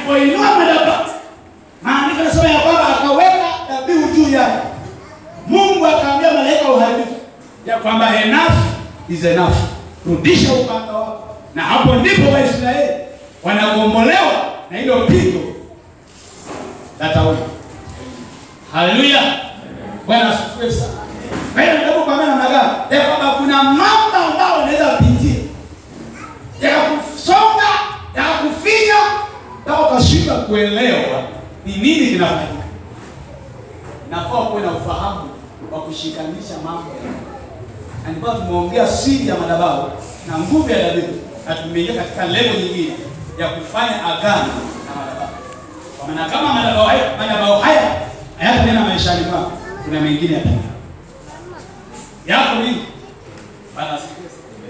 alipoinua madhabahu, maandiko yanasema ya kwamba akaweka dhabihu juu yake. Mungu akaambia malaika wa uharibifu ya kwamba enough is enough, rudisha upanga wako. Na hapo ndipo Waisraeli wanagombolewa na hilo pigo la tauni. Haleluya, Bwana asifiwe sana. Kwa hiyo ndio kwa maana namna ya kwamba kuna mambo ambayo unaweza kupitia yakakusonga yakakufinya mpaka ukashindwa kuelewa ni nini kinafanyika. Nafaa kuwe na ufahamu wa kushikanisha mambo na ndipo tumeongea siri ya madhabahu na nguvu ya dhabihu, na tumeingia katika level nyingine ya kufanya agano na madhabahu. Kwa maana kama madhabahu haya madhabahu haya hayatanena maishani mwako, kuna mengine yatanena yako nini? Bwana asifiwe.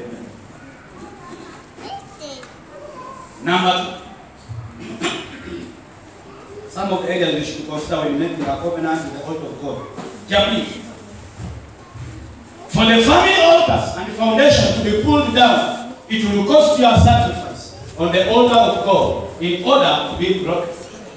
Number two. Some of the areas we should consider when making a covenant with the altar of God. Jamii. For the family altars and the foundation to be pulled down, it will cost you a sacrifice on the altar of God in order to be broken.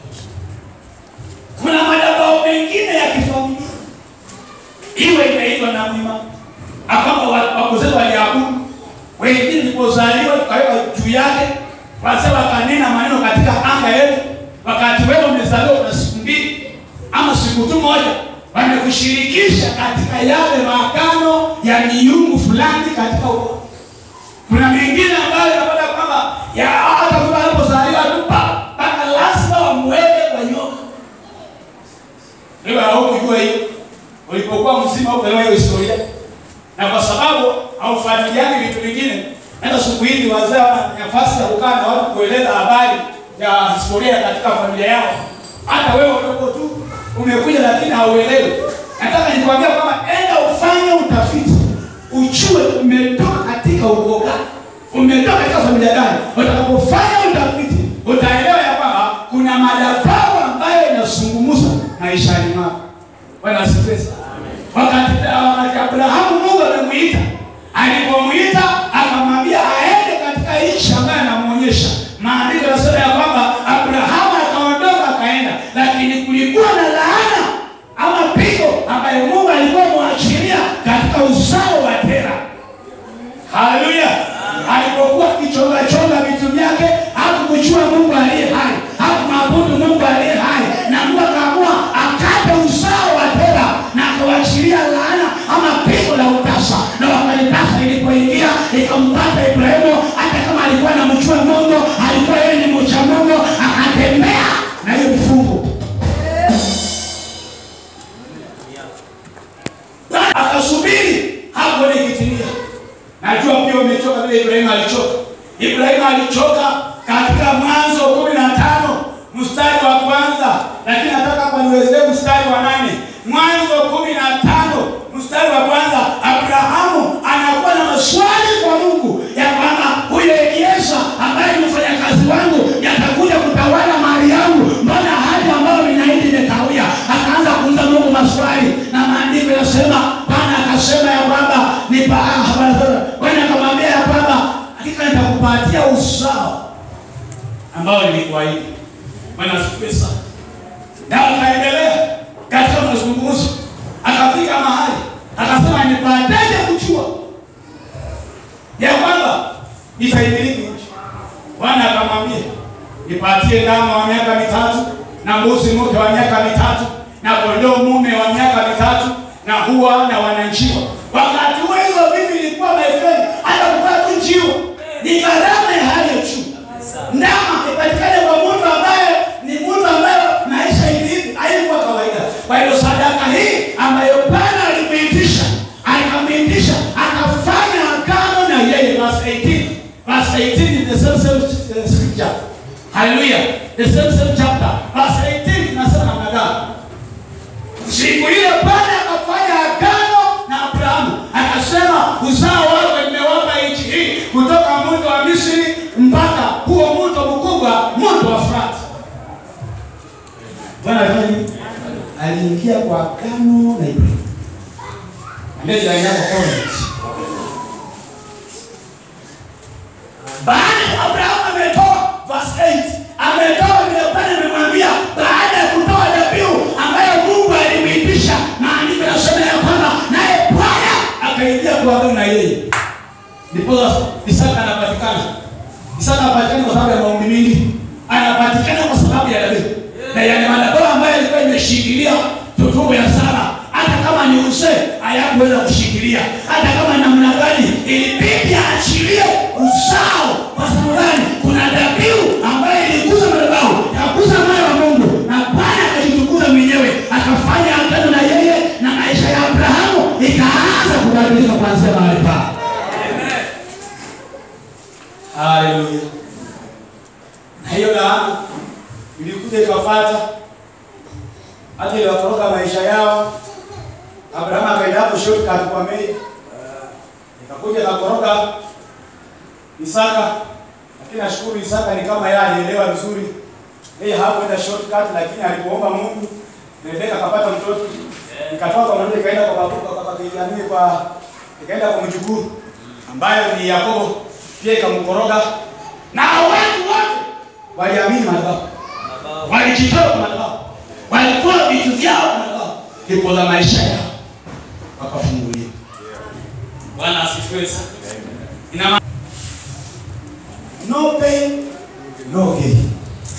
Kuna madhabahu mengine ya kifamilia iwe inaitwa na mwima akamba wakozetu waliabudu wengine ilipozaliwa tukaweka juu yake wazee wakanena maneno katika anga yetu wakati wewe umezaliwa una siku mbili ama siku tu moja wamekushirikisha katika yale maagano ya miungu fulani katika ukoo kuna mengine ambayo yapata kwamba ya hata mtu alipozaliwa tu pa mpaka lazima wamweke kwa nyoka wewe haukujua hiyo ulipokuwa mzima ukaelewa hiyo historia na kwa sababu haufuatiliani vitu vingine hata siku hizi wazee wana nafasi ya kukaa na watu kueleza habari ya historia katika familia yao hata wewe udogo tu umekuja lakini hauelewi nataka nikwambia kwamba enda ufanye utafiti ujue umetoka katika ukoo gani umetoka katika familia gani utakapofanya utafiti utaelewa ya kwamba kuna madhabahu ambayo inazungumza maishani mwako bwana asifiwe sana wakati wakati Abrahamu Mungu amemuita, alipomwita akamwambia aende katika nchi ambayo anamuonyesha. Maandiko yanasema ya kwamba Abrahamu akaondoka akaenda, lakini kulikuwa na laana ama pigo ambayo Mungu alikuwa amwachilia katika uzao wa Tera. Haleluya! Alipokuwa akichonga chonga vitu vyake, hakumjua Mungu aliye hai, hakumwabudu Mungu aliye hai, na Mungu akaamua akate uzao wa Tera na akawachilia laana ama pigo la utasa, na wakati tasa ilipoingia ikampata Ibrahimu, hata kama alikuwa anamjua Mungu, alikuwa yeye ni mcha Mungu, akatembea na hiyo mfungo akasubiri hapo ikitimia. Najua pia umechoka vile Ibrahimu alichoka. Ibrahimu alichoka katika Mwanzo kumi na tano mstari wa kwanza, lakini nataka hapa niwezee mstari wa nane. Mwanzo kumi na tano mstari wa kwanza, Abrahamu anakuwa na maswali kwa Mungu ya kwamba huyo Elieza ambaye ni mfanyakazi wangu yatakuja kutawala mali yangu, mbona hali ambayo ninaidi imekawia? Akaanza kuuliza Mungu maswali, na maandiko yanasema Bwana akasema ya kwamba ni Bwana akamwambia ya kwamba hakika nitakupatia uzao ambao nilikuahidi. Bwana asifiwe sana. Na akaendelea katika mazungumzo, akafika mahali akasema, nipataje kujua ya kwamba nitaimiliki nchi? Bwana akamwambia, nipatie ndama wa miaka mitatu na mbuzi mke wa miaka mitatu na kondoo mume wa miaka mitatu na hua na wananjiwa. Wakati huo hizo vitu ilikuwa my friend, hata kupata tu njiwa ni gharama ya hali ya juu. Ndama ipatikane kwa mtu ambaye ni mtu ambaye maisha hivi haikuwa kawaida. Kwa hiyo sadaka hii ambayo Bwana alimuitisha, akamwitisha, akafanya agano na yeye. Verse 18, verse 18 in the same same uh, scripture. Hallelujah, the same same chapter. Verse 18 inasema namna gani? Siku ile Bwana akafanya agano na Abrahamu, akasema uzao wako nimewapa nchi hii kutoka mto wa Misri mpaka huo mto mkubwa, mto wa Frati. Bwana alifanya nini? Aliingia kwa agano na Ibrahimu. Ambia jirani yako covenant. Baada ya Abrahamu ametoa verse 8, ametoa vile ndipo Isaka anapatikana. Isaka anapatikana kwa sababu ya maombi mingi, anapatikana kwa sababu ya dhabihu na yale madhabahu ambayo yalikuwa imeshikilia tutumbo ya Sara, hata kama ni uzee hayakuweza kushikilia, hata kama namna gani, ilibidi aachilie uzao. Kwa sababu gani? Kuna dhabihu ambayo iligusa madhabahu, yagusa moyo wa Mungu, na Bwana akajitukuza mwenyewe, akafanya agano na yeye, na maisha ya Abrahamu ikaanza kubadilika kuanzia mahali pale. Haleluya! Na hiyo laana ilikuja ikafuata hata iliwatoroka maisha yao. Abrahamu akaenda hapo shortcut kwa mei, ikakuja ikakoroga Isaka, lakini nashukuru Isaka ni kama yeye alielewa vizuri, yeye hakuenda shortcut, lakini alipoomba Mungu Rebeka akapata mtoto, ikatoka mwanamke ikaenda kwa babu kwa baba kijamii kwa ikaenda kwa mjukuu ambayo ni Yakobo, pia ikamkoroga na watu wote waliamini madhabahu walijitoa kwa madhabahu, walikuwa vitu vyao kwa madhabahu, ndipo za maisha yao wakafunguliwa. Bwana asifiwe sana. Ina maana no pain no gain.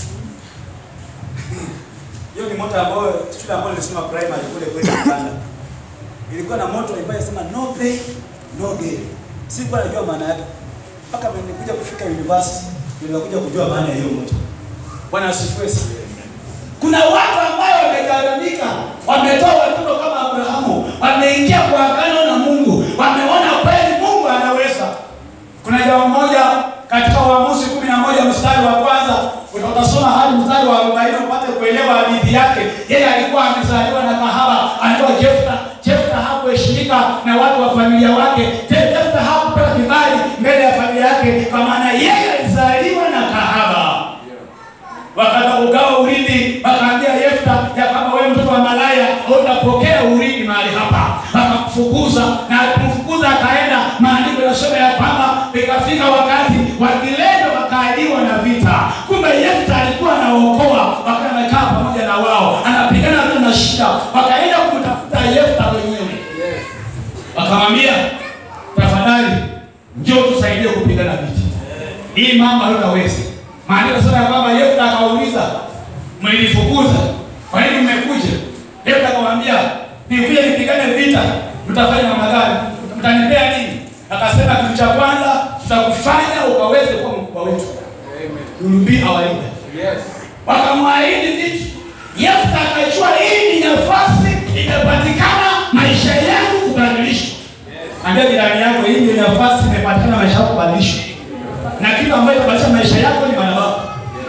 Hiyo ni moto ambayo shule ambayo nilisoma primary kule kwetu Uganda. Ilikuwa na moto ambayo inasema no pain no gain. Sikuwa najua maana yake. Mpaka nilikuja kufika university nilikuja kujua maana ya hiyo moto. Bwana asifiwe sana. Kuna watu ambao wamegharamika, wametoa watoto kama Abrahamu, wameingia kwa agano na Mungu, wameona kweli Mungu anaweza. Kuna jambo moja katika Waamuzi kumi na moja mstari wa kwanza utasoma hadi mstari wa arobaini upate kuelewa hadithi yake. Yeye alikuwa amezaliwa na kahaba anaitwa Jefta. Jefta hakuheshimika na watu wa familia wake. Jefta hakupewa kibali mbele ya familia yake, kwa maana yeye alizaliwa na kahaba wakataka kugawa urithi, wakaambia Yefta ya kwamba wewe mtoto wa malaya utapokea urithi mahali hapa. Wakamfukuza na alipomfukuza akaenda, maandiko yanasema ya kwamba ikafika wakati wakilendo wakaadiwa na vita. Kumbe Yefta alikuwa anaokoa, wakati amekaa pamoja na wao, anapigana vita na shida, wakaenda kumtafuta Yefta wenyewe, wakamwambia tafadhali, njoo tusaidie kupigana vita hii mama hatutaweza. Maandiko yanasema ya kwamba Yefta akauliza, mlinifukuza, kwa nini mmekuja? Yefta akamwambia, nikuja nipigane vita, mtafanya namna gani? Mtanipea nini? Akasema, kitu cha kwanza tutakufanya ukaweze kuwa mkubwa wetu. You will be our leader. Wakamwahidi vitu. Yefta akajua hii ni nafasi imepatikana maisha yangu kubadilishwa. Ambia jirani yako, hii ndio nafasi imepatikana maisha yako kubadilishwa na kitu ambacho kinabadilisha maisha yako ni madhabahu.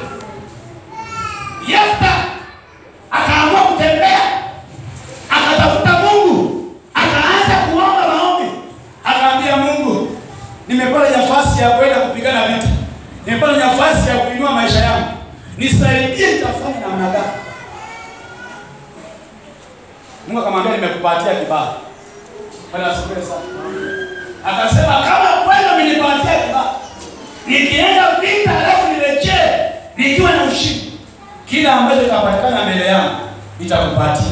Yefta akaamua kutembea, akatafuta Mungu, akaanza kuomba maombi, akaambia Mungu, nimepata nafasi ya kwenda kupigana vita, nimepata nafasi ya kuinua maisha yangu, nisaidie, nitafanya namna gani? Mungu akamwambia, nimekupatia kibali. Bwana asifiwe sana. Akasema kama kweli umenipatia kibali nikienda vita alafu nirejee nikiwa na ushindi, kila ambacho kitapatikana mbele yangu nitakupatia.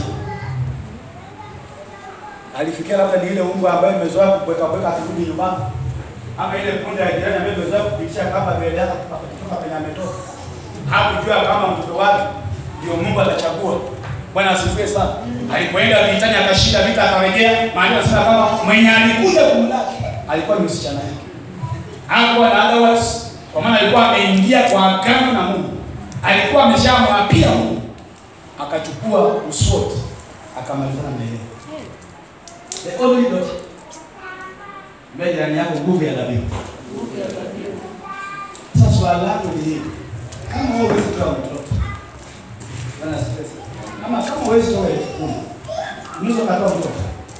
Alifikia labda ni ile unga ambayo imezoea kuweka weka akirudi nyumbani, ama ile punde ya jirani ambayo imezoea kupitisha kama mbele yake kutoka penye ametoka. Hakujua kama mtoto wake ndio Mungu atachagua. Bwana asifiwe sana. Alipoenda vitani akashinda vita akarejea, maana anasema kama mwenye alikuja kumlaki alikuwa ni msichana yake hakuwa na otherwise, kwa maana alikuwa ameingia kwa agano na Mungu, alikuwa ameshamwapia Mungu, akachukua uswoti akamalizana na yeye. The only daughter. Mbele jirani yako nguvu ya dhabihu. Sasa swali langu ni hili, kama wewe huwezi kutoa mtoto Bwana asifiwe sana. kama kama huwezi toa elfu kumi unaweza ukatoa mtoto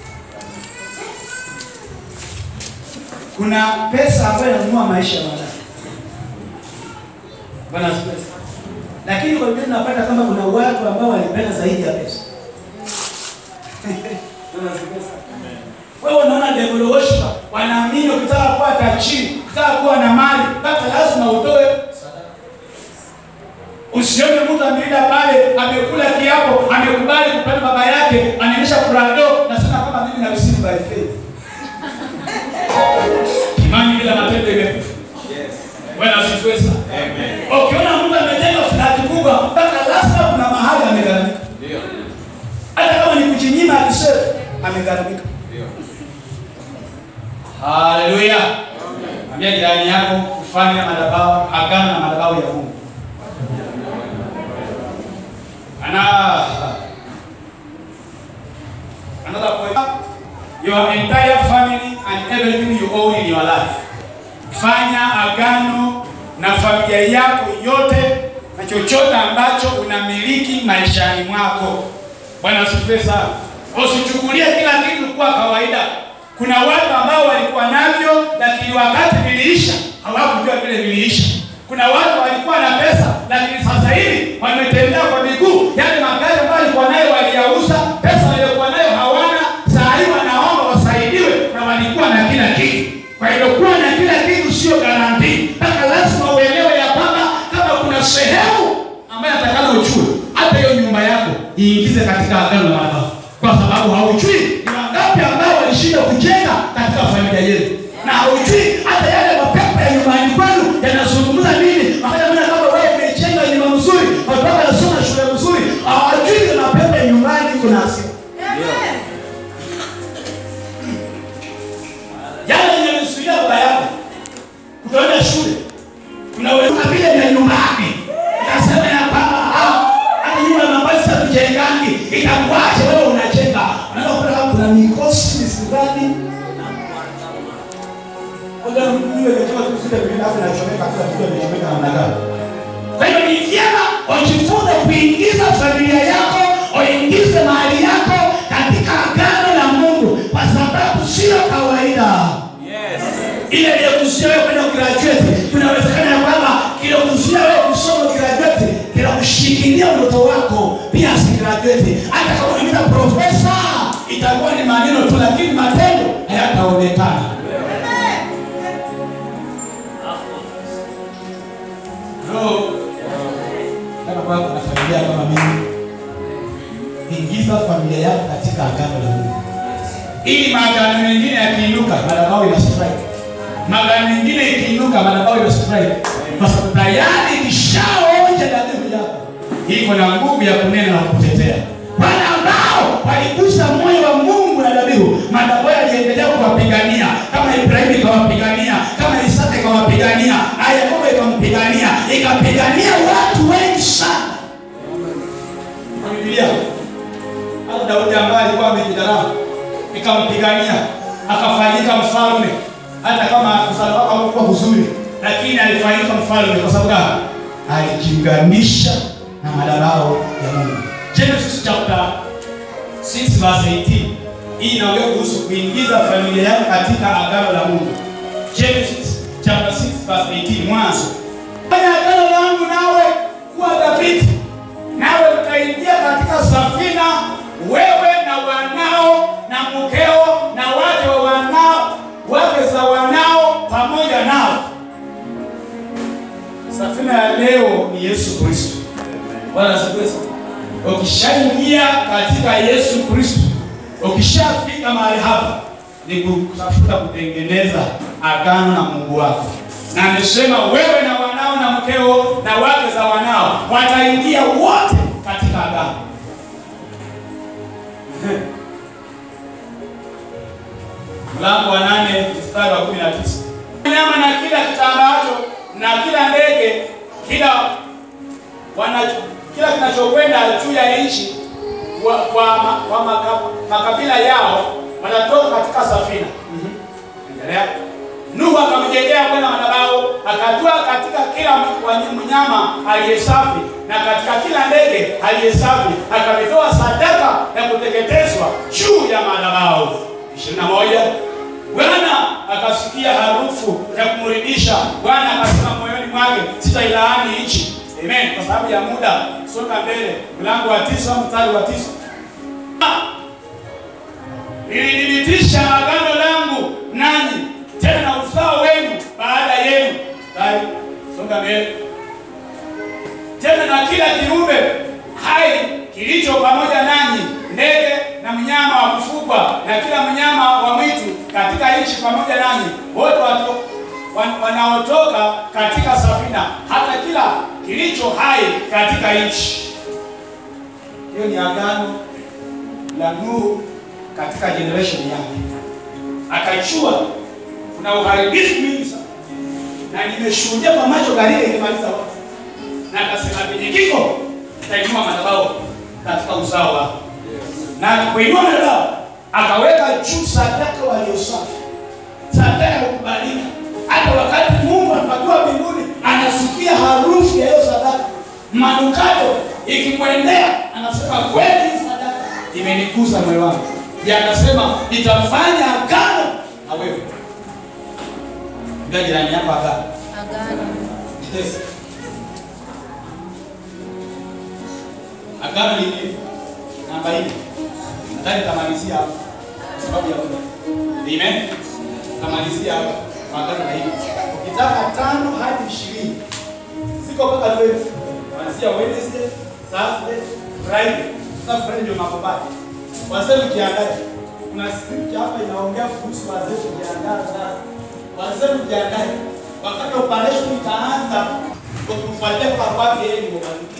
kuna pesa ambayo inanunua maisha ya mwanadamu. Bwana asifiwe sana. Lakini kwa Biblia tunapata kama kuna watu ambao walipenda zaidi ya pesa. Bwana asifiwe sana. Wewe unaona devil worshiper wanaamini ukitaka kuwa tajiri, ukitaka kuwa na mali, mpaka lazima utoe sadaka. Usione mtu ameenda pale amekula kiapo, amekubali kupenda baba yake, anaonyesha prado, nasema kama mimi na receive by faith. Imani bila Bwana asifiwe sana. Amen. Ukiona mtu amejenga flati kubwa mpaka lazima kuna mahali amegharamika. Ndio. Hata kama ni kujinyima akisefu amegharamika. Ndio. Haleluya. Ambia jirani yako kufanya madhabahu agano na madhabahu ya Mungu. Ana another point. Your entire family and everything you own in your life. Fanya agano na familia yako yote na chochote ambacho unamiliki maishani mwako. Bwana asifiwe sana. Usichukulie kila kitu kuwa kawaida. Kuna watu ambao walikuwa navyo, lakini wakati viliisha hawakujua vile viliisha. Kuna watu walikuwa na pesa, lakini sasa hivi wametembea kwa miguu. Yale magari ambayo walikuwa nayo waliyauza, pesa waliokuwa nayo hawana. Saa hii wanaomba wasaidiwe, na walikuwa na kila kitu. Kwa hiyo kuwa na kila kitu sio garanti, mpaka lazima uelewe ya kwamba kama kuna sehemu ambayo atakana uchue, hata hiyo nyumba yako iingize katika agano la madhabahu, kwa sababu haujui ni wangapi ambao walishinda kujenga katika familia yetu, na haujui hata yale mapepo ya nyumbani kwenu yanazungumza nini. Wakati mna kama wewe umejenga nyumba nzuri, watu wako wanasoma shule nzuri, hawajui ile mapepo ya nyumbani kuna hasira yale yenye msuia baba yako kutoenda shule, unaweza vile vya nyumbani, utasema ya kwamba ah, hata nyumba ya mabasi sasa tujengangi, itakuache wewe unajenga. Unaweza kukuta kama kuna mikosi misigani Ngoja mjue katika siku sita vile hapo inachomeka kila kitu imechomeka namna gani. Kwa hiyo ni vyema ujifunze kuingiza familia yako, uingize mali yako katika agano la Mungu kwa sababu sio kawaida Yes. ile iliyokuzuia wewe kwenda graduate, kunawezekana ya kwamba kilikuzuia wewe kusoma graduate kinakushikilia mtoto wako pia si graduate. Hata kama unaita profesa, itakuwa ni maneno tu, lakini matendo hayataonekana. Bro, kama kwa kuna familia kama mimi, ingiza familia yako katika agano la Mungu ili maagano mengine yakiinuka madhabahu ina strike. Maagano mengine ikiinuka madhabahu ina strike, kwa sababu tayari ikishaonja dhabihu yako iko na nguvu ya kunena na kutetea. Wale ambao waligusa moyo wa Mungu na dhabihu, madhabahu yaliendelea kuwapigania, kama Ibrahimu ikawapigania, kama Isaka ikawapigania, na Yakobo ikampigania, ikapigania watu wengi sana. Kwa Biblia hata Daudi ambaye alikuwa amejidharau ikampigania akafanyika mfalme, hata kama uzao wake haukuwa mzuri, lakini alifanyika mfalme kwa sababu gani? Alijiunganisha na madhabahu ya Mungu. Genesis chapter 6 verse 18 hii inaongea kuhusu kuingiza familia yako katika agano la Mungu. Genesis chapter 6 verse 18 mwanzo. Fanya agano langu nawe kuwa dhabiti, nawe utaingia katika safina wewe na wanao na mkeo na wake wa wanao wake za wanao pamoja nao. Safina ya leo ni Yesu Kristo. Bwana asifiwe sana. Ukishaingia katika Yesu Kristo, ukishafika mahali hapa, ni kutafuta kutengeneza agano na Mungu wako, na amesema wewe na wanao na mkeo na wake za wanao wataingia wote katika agano. Mlango wa nane mstari wa kumi na tisa. Nyama na kila kitambaacho na kila ndege kila wanacho kila kinachokwenda juu ya nchi kwa, kwa, ma, kwa maka, makabila yao watatoka katika safina. Endelea. Nuhu akamjengea Bwana madhabahu, akatua katika kila wany- mnyama aliye safi na katika kila ndege aliye safi, akamitoa sadaka ya kuteketezwa juu ya madhabahu. 21 Bwana akasikia harufu ya kumridhisha. Bwana akasema moyoni mwake, sitailaani nchi. Amen. Kwa sababu ya muda, songa mbele. Mlango wa tisa mstari wa tisa. Nilithibitisha agano langu nanyi tena na uzao wenu baada yenu. Mstari, songa mbele. Tena na kila kiumbe hai kilicho pamoja nanyi, ndege na mnyama wa kufugwa na kila mnyama wa mwitu katika nchi pamoja nanyi, wote watu wan- wanaotoka katika safina, hata kila kilicho hai katika nchi. Hiyo ni agano la Nuhu katika generation yake. Akajua kuna uharibifu mwingi sana, na nimeshuhudia kwa macho gharika ikimaliza watu, na akasema penye kiko tainua madhabahu katika uzao wako, na kuinua madhabahu akaweka juu sadaka waliosafi, sadaka ya kukubalika. Hata wakati Mungu anapakiwa mbinguni, anasikia harufu ya hiyo sadaka, manukato ikimwendea, anasema kweli hii sadaka imenigusa moyo wangu. Ndiye akasema nitafanya agano na wewe. Ndio jirani yako agano. Agano. Yes. Agano lingine namba hii. Nadhani tamalizia hapa kwa sababu ya muda. Amen. Tamalizia hapa kwa agano la hili. Ukitaka tano hadi ishirini ziko mpaka 12. Kuanzia Wednesday, Thursday, Friday. Sasa Friday ndio makobati. Wazee mjiandae. Kuna script hapa inaongea kuhusu wazee kujiandaa sasa. Wazee mjiandae. Wakati operation itaanza, ukimfuatia kwa kwake yeye ni mwanamke.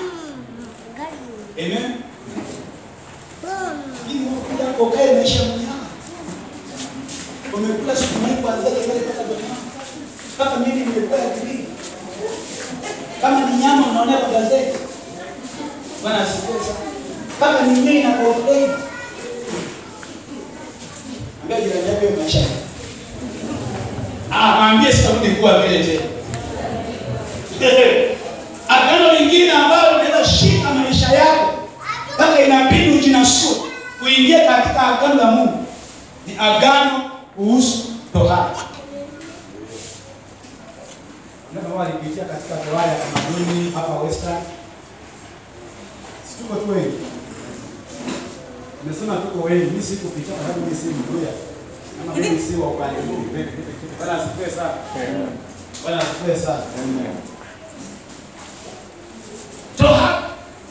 Amen. Hii unakuja kokae maisha mwenyewe. Umekula siku moja kwanza ile pata doma. Kama mimi nimekula kibiri. Kama ni nyama unaona kwa gazeti. Bwana asifiwe sana. Kama ni nyinyi na complain. Ambia jirani yako hiyo maisha. Ah, mwambie sitarudi kuwa vile tena. Agano lingine ambalo linaweza shika maisha yako mpaka inabidi ujinasue kuingia katika agano la Mungu ni agano kuhusu tohara. Ndio walipitia katika tohara ya tamaduni hapa Western. Si tuko tu wengi. Nimesema tuko wengi, mimi sikupitia kwa sababu mimi si Mluya. Kama mimi si wa upande huu, Bwana asifiwe sana. Bwana asifiwe sana. Tohara.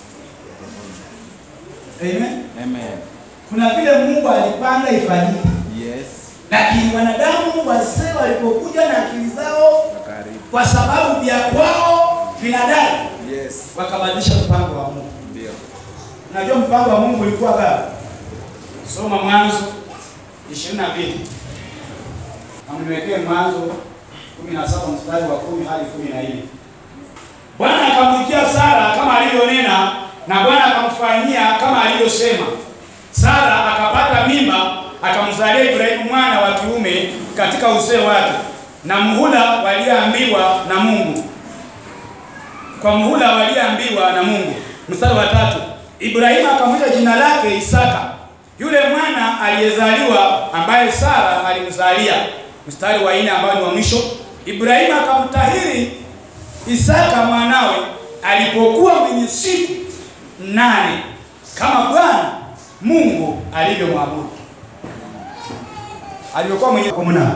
Amen. Amen. Kuna vile Mungu alipanga ifanyike, Yes. lakini wanadamu wazee walipokuja na akili zao, Karibu. kwa sababu vya kwao vinadai, Yes. wakabadilisha mpango wa Mungu. Ndio. Unajua mpango wa Mungu ulikuwa gani? Soma Mwanzo 22. Na niwekee Mwanzo 17 mstari wa 10 hadi 14. Bwana akamwikia Sara kama alivyonena na Bwana akamfanyia kama alivyosema. Sara akapata mimba akamzalia Ibrahimu mwana wa kiume katika uzee wake, na muhula walioambiwa na Mungu kwa muhula walioambiwa na Mungu. Mstari wa tatu, Ibrahimu akamwita jina lake Isaka, yule mwana aliyezaliwa ambaye Sara alimzalia. Mstari wa nne ambao ni wa mwisho, Ibrahimu akamtahiri Isaka mwanawe alipokuwa mwenye siku nane kama Bwana Mungu alivyomwabudu. Alivyokuwa mwenye siku nane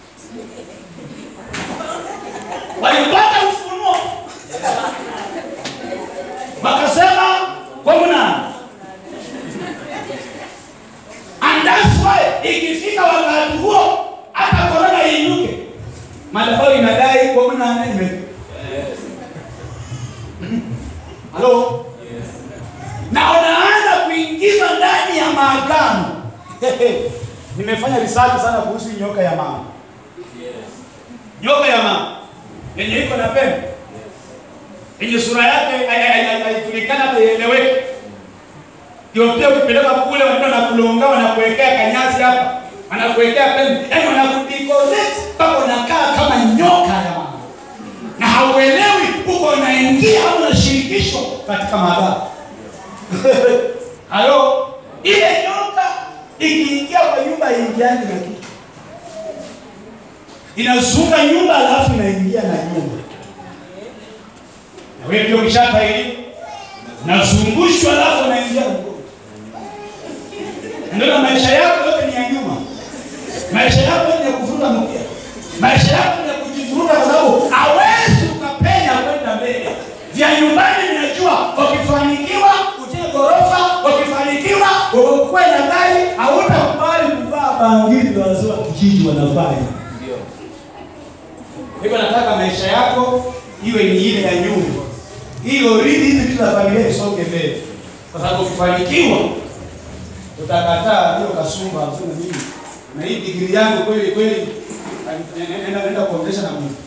walipata ufunuo wakasema kwa mnane and that's why ikifika wakati huo hata korona iinuke madhabahu inadai kwa mnane imefika halo na unaanza kuingizwa ndani ya maagano nimefanya research sana kuhusu nyoka ya mama nyoka ya mama yenye iko na pembe yenye sura yake haijulikana haieleweki. Ndio pia ukipeleka kule wanaenda na kulonga wanakuwekea kanyasi hapa, wanakuwekea pembe, yaani wanakudecorate mpaka unakaa kama nyoka ya mama, na hauelewi huko unaingia au unashirikishwa katika madhara. Halo, ile nyoka ikiingia kwa nyumba ingiani na kitu, inazunga nyumba alafu inaingia na nyumba na wewe pia ukishatahiri nazungushwa alafu unaingia huko. Ndio na maisha yako yote ni ya nyuma. Maisha yako yote ni ya kuvuruga mkia. Maisha yako ni ya kujivuruga kwa sababu hawezi ukapenya kwenda mbele. Vya nyumbani ninajua ukifanikiwa uje ghorofa, ukifanikiwa ukuwe na gari, hautakubali kuvaa bangili za wazee wa kijiji wanafanya. Ndio. hivyo nataka maisha yako iwe ni ile ya nyuma, hiyo ridi hizi vitu za familia isonge mbele, kwa sababu ukifanikiwa utakataa hiyo kasumba useme mimi na hii digrii yangu kweli kweli naenda naenda kuongeza na Mungu.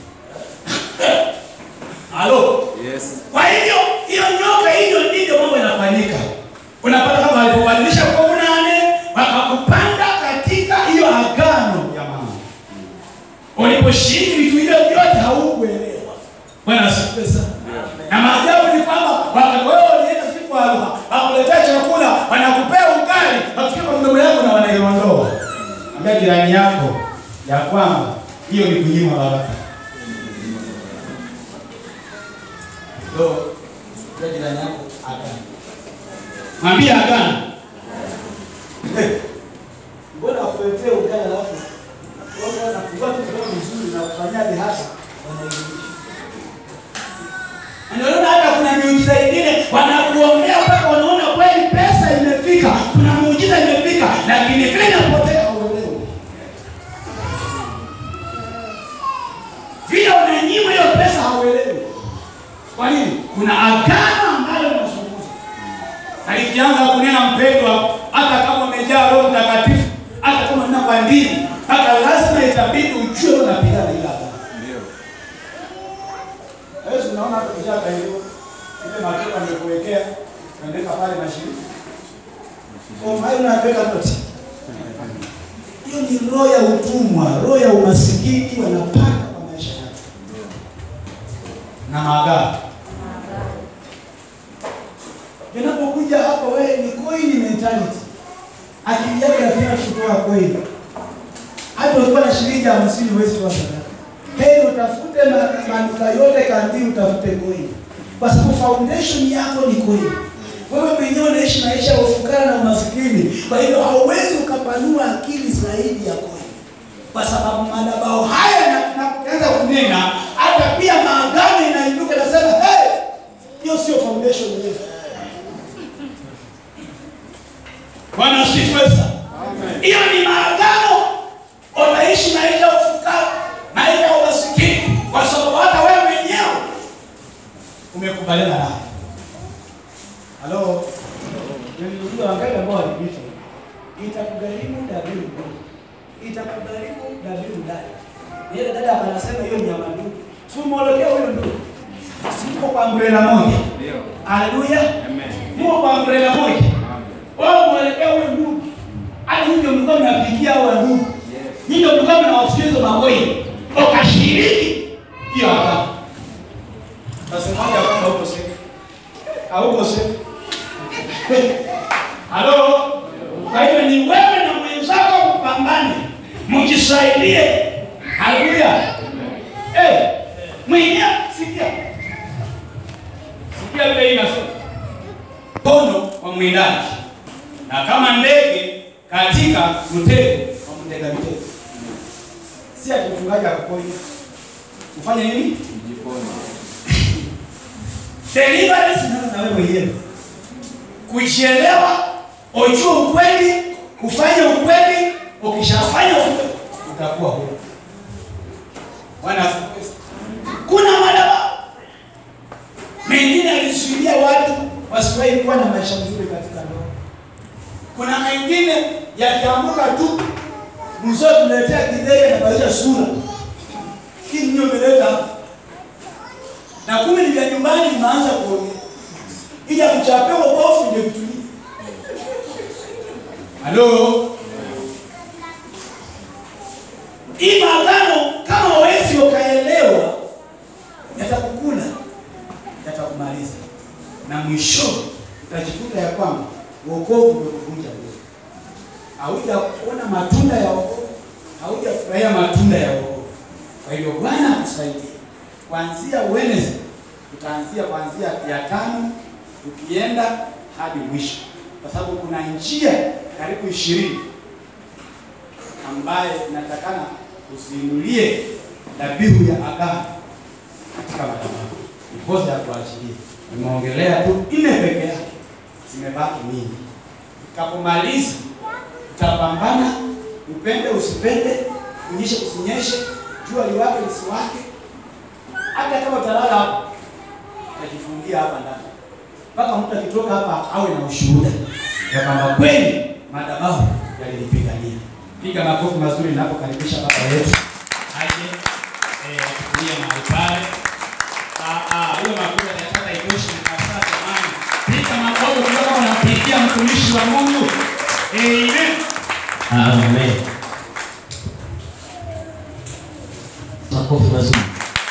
Halo. Yes. Kwa hivyo hiyo nyoka hiyo ndivyo mambo yanafanyika. Unapata kama walipobadilisha kwa nane wakakupanda katika hiyo agano ya mama. Uliposhiriki vitu hivyo vyote haukuelewa. Bwana asifiwe sana. Na maajabu ni kwamba wakati wewe ulienda siku kwa Aruha, wakuletea chakula, wanakupea ukali, wakifika kwa mdomo yako na wanaiondoa. Ambia jirani yako ya kwamba hiyo ni kunyima baraka. Ndio, ndio jirani yako agano. Mwambie agano. Mbona wakuletea ugali alafu wao wanafungua tu kidogo vizuri na kufanyaje hapa wanairudisha. Unaona hata kuna miujiza ingine wanakuombea mpaka wanaona kweli pesa imefika, kuna muujiza imefika, lakini vile inapotea hauelewi. Vile unanyimwa hiyo pesa hauelewi. Kwa nini? Kuna agano ambalo linazungumza. Na likianza kunena mpendwa, hata kama umejaa Roho Mtakatifu, hata kama una kwa ndimi, hata lazima itabidi ujue unapigana ile agano. Ndio. Wewe unaona hata kishaka hiyo ile matunda nimekuwekea unaandika pale mashirika. Kwa maana unaweka noti. Hiyo ni roho ya utumwa, roho ya umasikini wanapanda kwa maisha yako. Na maagano. Unapokuja hapa wewe ni coin mentality. Akili yako inafanya kutoa coin. Hata ukiwa na shilingi hamsini huwezi toa sadaka. Heri utafute ma- maduka yote kandi utafute coin. Kwa sababu foundation yako ni coin. Wewe mwenyewe unaishi maisha ya ufukara na umaskini. Kwa hivyo hauwezi ukapanua akili zaidi ya coin. Kwa sababu madhabahu haya na tunapoanza kunena hata pia maagano inainuka na sema hey, hiyo sio foundation yetu. Bwana asifiwe sana. Hiyo ni maagano. Utaishi maisha ya ufukara, maisha ya umasikini, kwa sababu hata wewe mwenyewe umekubaliana nayo. Halo, niliuliza wangapi ambao walipita, itakugharimu dhabihu, itakugharimu dhabihu dada. Yule dada anasema hiyo ni ya mandugu, si umeolekea huyo ndugu, siko kwa umbrella moja. Ndio. Haleluya, Amen. muko kwa umbrella moja Amen. wao mwelekea huyo ndugu. Hata nyinyi ndio mlikuwa mnapigia hao ndugu. Yes. Nyinyi ndio mlikuwa mnawafikia hizo magoi. Ukashiriki hiyo hapa. Nasemaje kwamba huko safe? Hauko safe. Halo? Kwa hiyo ni wewe na mwenzako kupambane. Mjisaidie. Haleluya. Eh, mwenyewe sikia. Sikia vile inasema mkono wa mwindaji na kama ndege katika mtego wa mtega mitego. Si ati mchungaji akaponya. Ufanye nini? Jiponye. Deliverance na na wewe mwenyewe. Kujielewa, ujue ukweli, kufanya ukweli, ukishafanya ukweli utakuwa huru. Bwana asifiwe. Kuna madhabahu mengine alizuilia watu wasiwahi kuwa na maisha mazuri katika ndoa. Kuna mengine yakianguka tu mzee tuletea kidege anabadilisha sura. Hii ndio imeleta hapa. na kumbe ni vya nyumbani imeanza kuongea. Ija kuchapewa kofu ndio kutulia. Halo. Hii maagano kama hawezi ukaelewa yatakukula yatakumaliza na mwisho utajikuta ya kwamba wokovu umekuvunja moyo. Haujaona matunda ya wokovu, haujafurahia matunda ya wokovu. Kwa hivyo Bwana akusaidie. Kuanzia Wednesday tutaanzia kuanzia ya tano tukienda hadi mwisho, kwa sababu kuna njia karibu ishirini ambaye inatakana usiinulie dhabihu ya agano katika madhabahu ndiposa ya kuachilia. Nimeongelea tu nne peke yake, zimebaki nyingi. Kapomaliza utapambana, upende usipende, unyeshe usinyeshe, jua liwake lisiwake, hata kama utalala hapa utajifungia hapa ndani mpaka mtu akitoka hapa awe na ushuhuda ya kwamba kweli madhabahu yalinipigania. Piga makofi mazuri ninapokaribisha baba yetu aje eh, atukulie mahali pale. Ah, ah, hiyo makofi yanataka itoshi kabisa jamani. Piga makofi kutoka unampigia mtumishi wa Mungu. Amen. Amen. Makofi mazuri.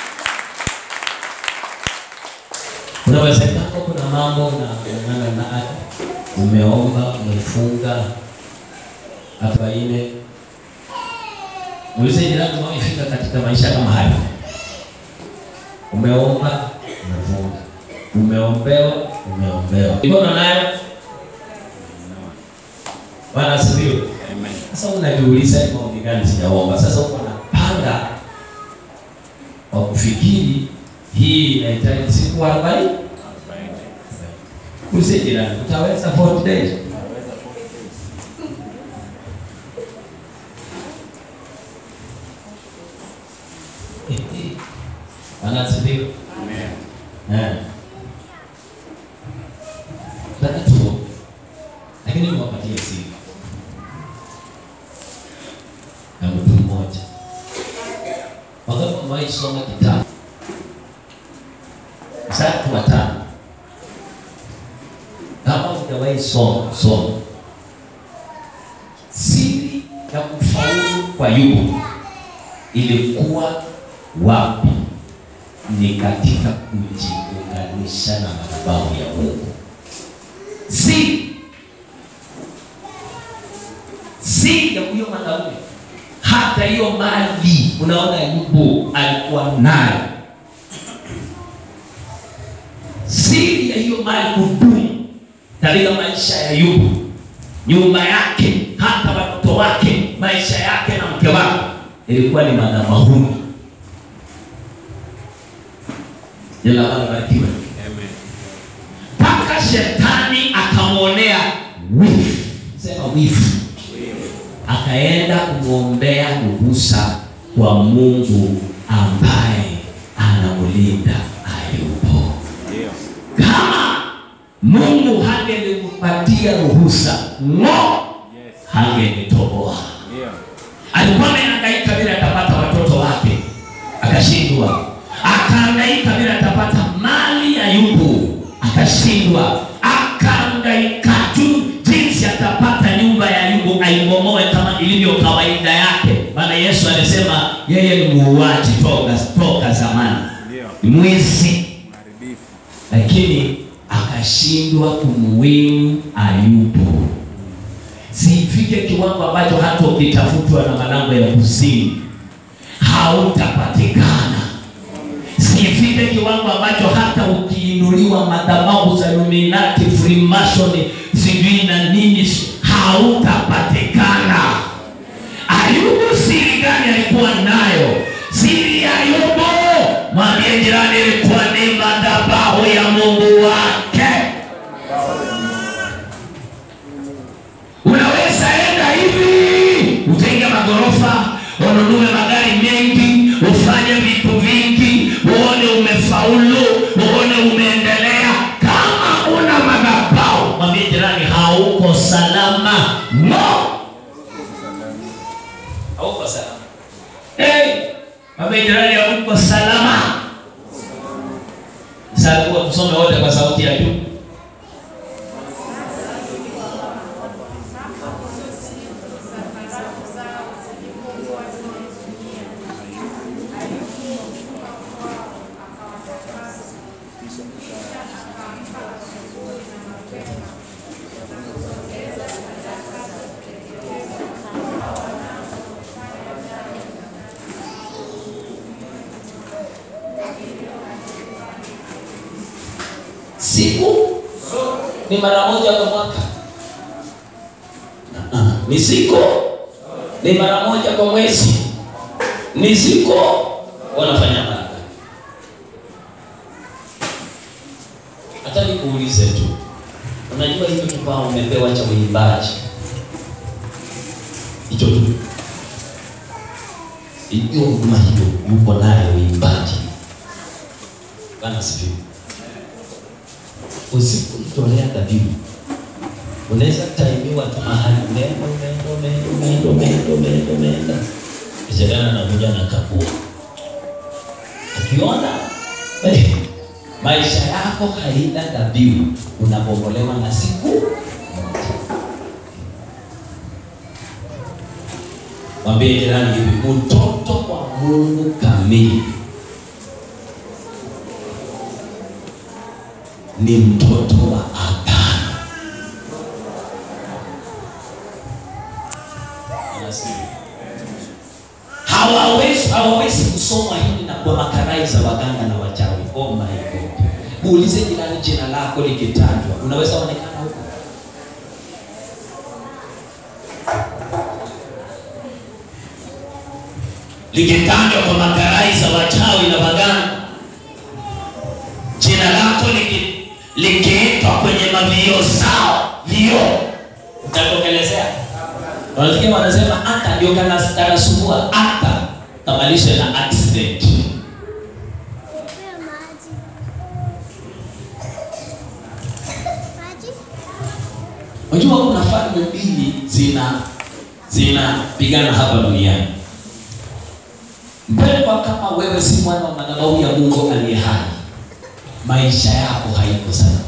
Unawezekana kuna mambo na kuungana na hata umeomba, umefunga arobaini. Muulize jirani umefika katika maisha kama haya. Umeomba, umefunga. Umeombewa, umeombewa. Ikono nayo? Bwana asifiwe. Sasa unajiuliza ni maombi gani sijaomba? Sasa uko na panga wa kufikiri hii inahitaji siku 40. Usi jirani, utaweza 40 days? Bwana asifiwe. Eh. Nataka tuombe. Lakini niwapatie siri na mtu mmoja. Wakati umewahi soma kitabu Mstari wa tano, kama hujawahi soma soma. Siri ya kufaulu kwa Ayubu ilikuwa wapi? Ni katika kujiunganisha na madhabahu ya Mungu. Siri siri ya huyo mwanaume hata hiyo mali unaona Ayubu alikuwa nayo. Siri ya hiyo mali kudumu katika maisha ya Ayubu, nyumba yake, hata watoto wake, maisha yake na mke wake, ilikuwa ni madhabahuni. Jina la Bwana barikiwe. Mpaka shetani akamwonea wivu, sema wivu akaenda kumwombea ruhusa kwa Mungu ambaye anamlinda Ayubu. Kama Mungu hangelimpatia ruhusa, ngo hangenitoboa. Alikuwa amehangaika bila atapata watoto wake, akashindwa. Akahangaika bila atapata mali ya Ayubu, akashindwa. Akahangaika tu jinsi atapata nyumba ya Ayubu aibomoe kama ilivyo kawaida yake. Maana Yesu alisema yeye ni muuaji toka toka zamani, ni mwizi, lakini akashindwa kumwinu Ayubu. Sifike kiwango ambacho hata ukitafutwa na malango ya kuzimu hautapatikana. Sifike kiwango ambacho hata ukiinuliwa madhabahu za Illuminati, Freemason, sijui na nini, hautapatikana. Ayubu siri gani alikuwa nayo? Siri ya Ayubu, mwambie jirani, ilikuwa ni madhabahu ya Mungu wake. Unaweza enda hivi ujenge magorofa, ununue magari mengi, ufanye vitu vingi, uone umefaulu, uone umeendelea. Kama una madhabahu, mwambie jirani, hauko salama. No, hauko salama. Hey, mwambie jirani, hauko salama. Sasa kuwa tusome wote kwa sauti ya juu. siku ni mara moja kwa mwaka Ah, ni siku ni mara moja kwa mwezi ni siku wanafanya mara hata nikuulize tu unajua hicho kipao umepewa cha uimbaji hicho tu hiyo huduma hiyo yuko nayo uimbaji Bwana asifiwe. Usipomtolea dhabihu unaweza taimiwa tu mahali umeenda umeenda umeenda umeenda umeenda umeenda umeenda Shetani anakuja na kapua akiona eh, maisha yako haina dhabihu, unabomolewa na siku moja. Mwambie jirani hivi, mtoto wa Mungu kamili ni mtoto wa agano. Anasema, hawawezi hawawezi kusoma hili na kwa makarai za waganga na wachawi. Oh my God! Muulize jirani, jina lako likitajwa unaweza onekana huko? Likitajwa kwa makarai za wachawi na waganga, jina lako liki- likiitwa kwenye mavio zao vio, utatokelezea. Wanasikia wanasema hata ndio kana- kanasumbua hata kamalishe na accident. Nipea maji. Maji? Unajua kuna falme mbili zina zinapigana hapa duniani. Mpendwa, kama wewe si mwana wa madhabahu ya Mungu aliye hai, maisha yako haiko salama.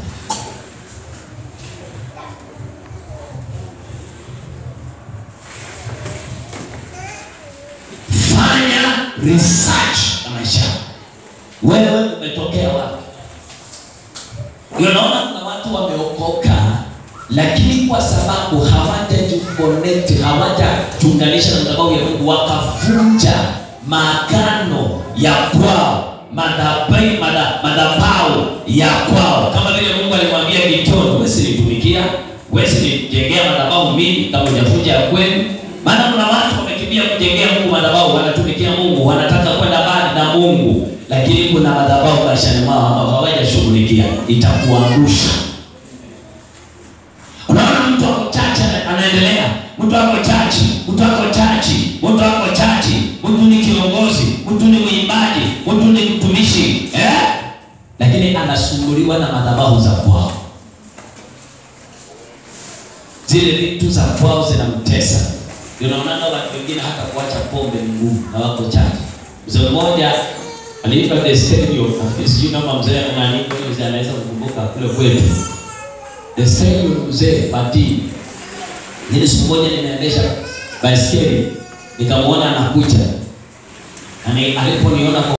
Fanya research ya maisha yako. Wewe umetokea wapi? Unaona kuna watu wameokoka, lakini kwa sababu hawajajiconnect, hawajachunganisha na madhabahu ya Mungu, wakavunja maagano ya kwao, madhabai madha- madhabahu ya kwao, kama vile Mungu alimwambia Gideoni, wewe sinitumikia, wewe sinijengea madhabahu mimi kama hujavunja ya kwenu. Maana kuna watu wamekimbia kujengea Mungu madhabahu, wanatumikia Mungu, wanataka kwenda mbali na Mungu, lakini kuna madhabahu maishani mwao ambao hawajashughulikia, itakuangusha. Unaona mtu ako chachi ana- anaendelea, mtu ako chachi, mtu ako chachi, mtu ako chachi, mtu ni kiongozi, mtu ni mwimbaji, mtu ni mtumishi eh? Lakini anasumbuliwa na madhabahu za kwao, zile vitu za kwao zinamtesa. Ndio Unaona watu wengine hata kuacha pombe ni ngumu na wako chachi. Mzee mmoja aliitwa the stadium, sijui kama mzee nani mzee anaweza kukumbuka kule kwetu the stadium mzee Pati. Nili siku moja nimeendesha baiskeli nikamwona anakuja, Ani- aliponiona kwa